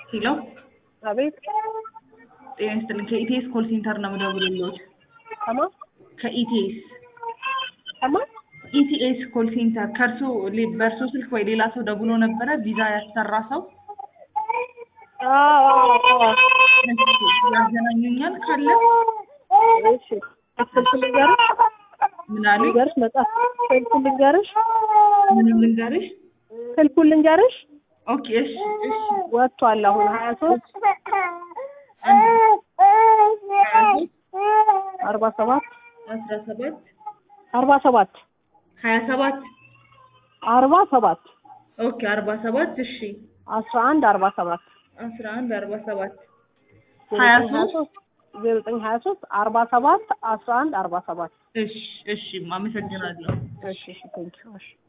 ሄሎ አቤት ጤና ይስጥልኝ። ከኢቲኤስ ኮል ሴንተር ነው የምደውልልዎት። ከማ ከኢቲኤስ ከማ ኢቲኤስ ኮል ሴንተር ከእርሶ ሌ- በእርሶ ስልክ ወይ ሌላ ሰው ደውሎ ነበረ ቪዛ ያሰራ ሰው አዎ አዎ አዎ እሺ፣ ያገናኙኛል ካለ እሺ ስልክ ልንገርሽ ምን አሉ? ልንገርሽ መጽሐፍ ስልኩ ልንገርሽ ምንም ልንገርሽ? ስልኩን ልንገርሽ ኦኬ እሺ እሺ ወጥቷል አሁን ሀያ ሶስት አርባ ሰባት አስራ ሰባት አርባ ሰባት ሀያ ሰባት አርባ ሰባት ኦኬ አርባ ሰባት እሺ አስራ አንድ አርባ ሰባት አስራ አንድ አርባ ሰባት ዜሮ ሀያ ዘጠኝ ሀያ ሶስት ሶስት ዜሮ ዘጠኝ ሀያ ሶስት አርባ ሰባት አስራ አንድ አርባ ሰባት እሺ እሺ አመሰግናለሁ። እሺ እሺ ቴንኪው እሺ